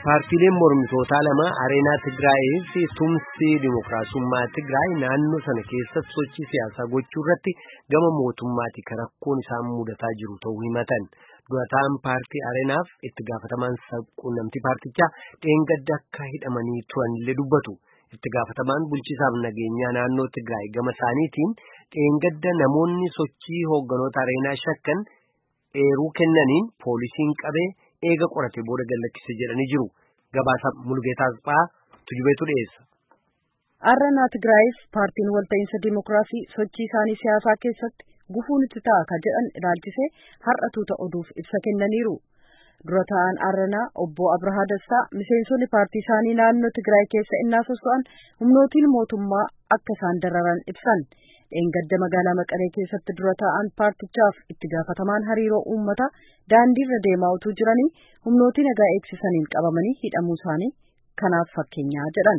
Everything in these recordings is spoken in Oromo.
Paartiileen mormitootaa lama Areenaa Tigraayii fi Tumsii Dimookiraasummaa Tigraay naannoo sana keessatti sochii siyaasaa gochuu irratti gama mootummaati kan rakkoon isaan mudataa jiru ta'uu himatan. Durataan paartii Areenaaf itti gaafatamaan quunnamtii paartichaa dheengadda akka hidhamanii turanillee dubbatu. Itti gaafatamaan bulchiisaaf nageenyaa naannoo Tigraay gama isaaniitiin dheengadda namoonni sochii hoogganoota Areenaa shakkan eeruu kennaniin poolisiin qabee eega qorate booda gallakkise jedhanii jiru. Gabaasa Mulgeetaas Phaa tujubeetu dhiyeessa. Areenaa Tigraayiif paartiin walta'iinsa Dimookiraasii sochii isaanii siyaasaa keessatti gufuun itti ta'a ka jedhan ilaalchisee har'a tuuta oduuf ibsa kennaniiru. Dura ta'an Areenaa obbo Abrahaa Dastaa miseensonni paartii isaanii naannoo Tigraay keessa innaa soso'an humnootiin mootummaa akka isaan dararan ibsan. Dheengadda magaalaa Maqalee keessatti dura ta'an paartichaaf itti gaafatamaan hariiroo uummataa daandiirra deemaa utuu jiranii humnootii nagaa eegsisaniin qabamanii hidhamuu isaanii kanaaf fakkeenyaa jedhan.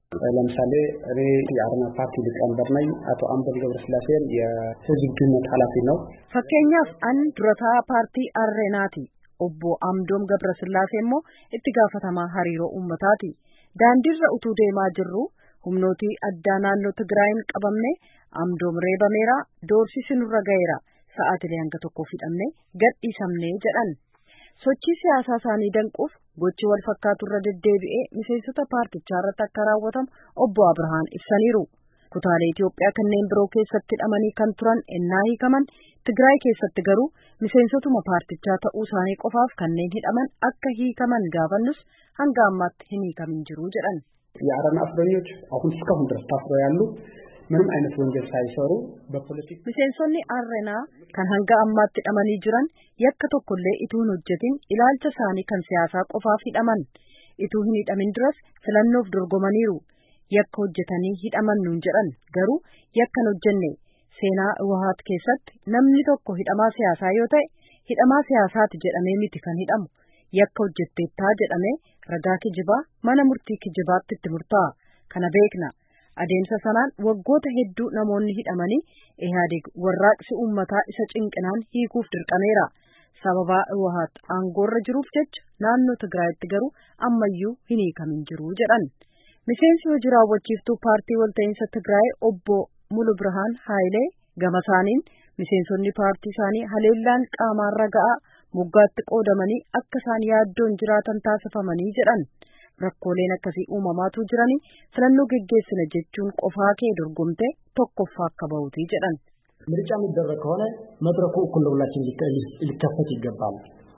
ለምሳሌ እኔ የአረና ፓርቲ ሊቀመንበር ነኝ። አቶ አምበል ገብረስላሴን የህዝብ ግንኙነት ኃላፊ ነው። fakkeenyaaf an durataa paartii Areenaati. Obbo Amdoom Gabrasillaasee immoo itti gaafatamaa hariiroo uummataati. Daandiirra utuu deemaa jirru humnootii addaa naannoo Tigraayin qabamne Amdoom reebameera doorsisi nurra ga'eera sa'aatilee hanga tokkoof hidhamne gadhiisamne jedhan. Sochii siyaasaa isaanii danquuf gochi wal fakkaatu irra deddeebi'ee miseensota paartichaa irratti akka raawwatamu obbo Abrahaan ibsaniiru. Kutaalee Itoophiyaa kanneen biroo keessatti hidhamanii kan turan ennaa hiikaman Tigraay keessatti garuu miseensotuma paartichaa ta'uu isaanii qofaaf kanneen hidhaman akka hiikaman gaafannus hanga ammaatti hin hiikamin jiru jedhan. የአረና እስረኞች አሁን እስካሁን ድረስ ታስረው ያሉ ምንም አይነት ወንጀል ሳይሰሩ በፖለቲክ Miseensonni Areenaa kan hanga ammaatti hidhamanii jiran yakka tokkollee ituu hin hojjetin ilaalcha isaanii kan siyaasaa qofaaf hidhaman ituu hin hidhamin duras filannoof dorgomaniiru yakka hojjetanii hidhaman nuun jedhan garuu yakka hin hojjenne seenaa Iwahaat keessatti namni tokko hidhamaa siyaasaa yoo ta'e hidhamaa siyaasaati jedhamee miti kan hidhamu yakka hojjetteettaa jedhamee ragaa kijibaa mana murtii kijibaatti itti murtaa'a kana beekna. adeemsa sanaan waggoota hedduu namoonni hidhamanii Ihaadig warraaqsi uummataa isa cinqinaan hiikuuf dirqameera. Sababaa Iwahaat aangoorra jiruuf jecha naannoo Tigraayitti garuu ammayyuu hin hiikamin jiru jedhan. Miseensi hojii raawwachiiftuu paartii walta'iinsa Tigraay obbo Mulu Birhaan Haayilee gama isaaniin miseensonni paartii isaanii haleellaan qaamaarra ga'aa moggaatti qoodamanii akka isaan yaaddoon jiraatan taasifamanii jedhan. rakkooleen akkasii uumamaatu jiranii filannoo geggeessina jechuun qofaa kee dorgomte tokkoffaa akka bahuti jedhan. ምርጫ የሚደረግ ከሆነ መድረኩ እኩል ለሁላችን ሊከፈት ይገባል።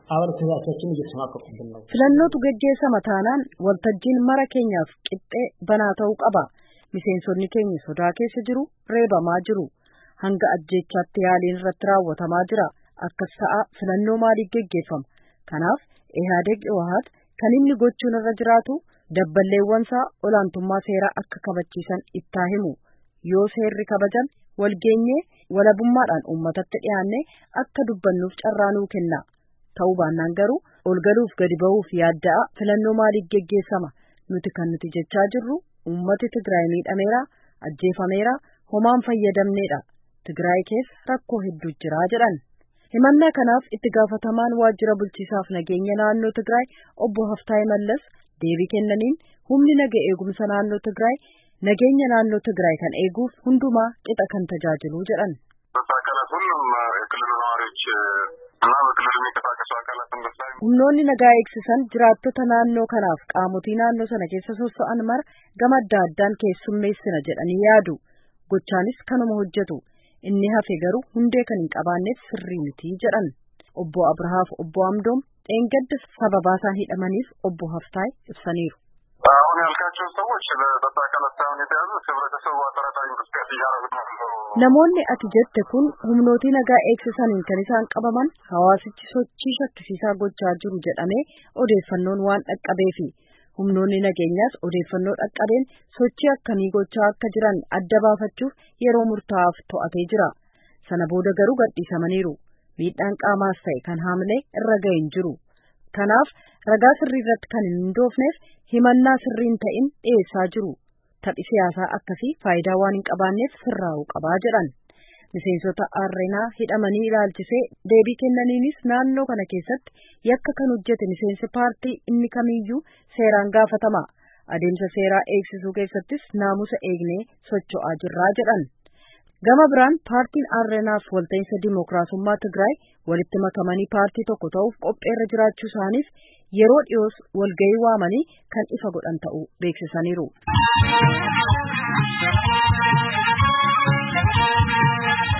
አባላቶቻችን እየተሸማቀቁብን ነው። filannootu geggeessama taanaan waltajjiin mara keenyaaf qixxee banaa ta'uu qaba. Miseensonni keenya sodaa keessa jiru reebamaa jiru. Hanga ajjeechaatti yaaliin irratti raawwatamaa jira. Akkas ta'a filannoo maaliif geggeeffama? Kanaaf Ihaadeg Iwahaat kan inni gochuun irra jiraatu dabballeewwansaa olaantummaa seeraa akka kabachiisan ittaa himu yoo seerri kabajan walgeenyee walabummaadhaan uummatatti dhiyaanne akka dubbannuuf carraa nuu kenna ta'uu baannaan garuu olgaluuf gadi ba'uuf yaadda'a filannoo maaliif geggeessama nuti kan nuti jechaa jirru uummati Tigraay miidhameera ajjeefameera homaan fayyadamneedha Tigraay keessa rakkoo hedduu jira jedhan. himannaa kanaaf itti gaafatamaan waajjira bulchiisaaf nageenya naannoo Tigraay obbo Haftaay Mallas deebii kennaniin humni naga eegumsa naannoo Tigraay nageenya naannoo Tigraay kan eeguuf hundumaa qixa kan tajaajilu jedhan. አካላት ሁሉም የክልሉ ነዋሪዎች እና በክልሉ የሚንቀሳቀሱ አካላት እንደሳይ Humnoonni nagaa eegsisan jiraattota naannoo kanaaf qaamotii naannoo sana keessa soso'an mara gama adda addaan keessummeessina jedhanii yaadu. Gochaanis kanuma hojjetu. inni hafe garuu hundee kan hin qabaanneef sirrii miti jedhan obbo Abrahaaf obbo Amdoom dheengadda sababaa isaan hidhamaniif obbo Haftaay ibsaniiru. አሁን ያልካቸው ሰዎች በጸጥታ አካላት ሳይሆን የተያዙት ህብረተሰቡ አጠራጣሪ እንቅስቃሴ እያደረጉ ነው። Namoonni ati jette kun humnootii nagaa eegsisaniin kan isaan qabaman hawaasichi sochii shakkisiisaa gochaa jiru jedhamee odeeffannoon waan dhaqqabeefi humnoonni nageenyaas odeeffannoo dhaqqabeen sochii akkamii gochaa akka jiran adda baafachuuf yeroo murtaa'aaf to'atee jira. Sana booda garuu gadhiisamaniiru. Miidhaan qaamaas ta'e kan haamlee irra ga'e hin jiru. Kanaaf ragaa sirrii irratti kan hin hundoofneef himannaa sirriin ta'in dhiyeessaa jiru. Taphi siyaasaa akkasii faayidaa waan hin qabaanneef sirraa'uu qabaa jedhan. Miseensota Areenaa hidhamanii ilaalchisee deebii kennaniinis naannoo kana keessatti yakka kan hojjete miseensi paartii inni kamiyyuu seeraan gaafatama. Adeemsa seeraa eegsisuu keessattis naamusa eegnee socho'aa jirraa jedhan. Gama biraan paartiin Areenaaf walta'iinsa Dimookiraasummaa Tigraay walitti makamanii paartii tokko ta'uuf qopheerra jiraachuu isaaniif yeroo dhiyoos walgahii waamanii kan ifa godhan ta'uu beeksisaniiru.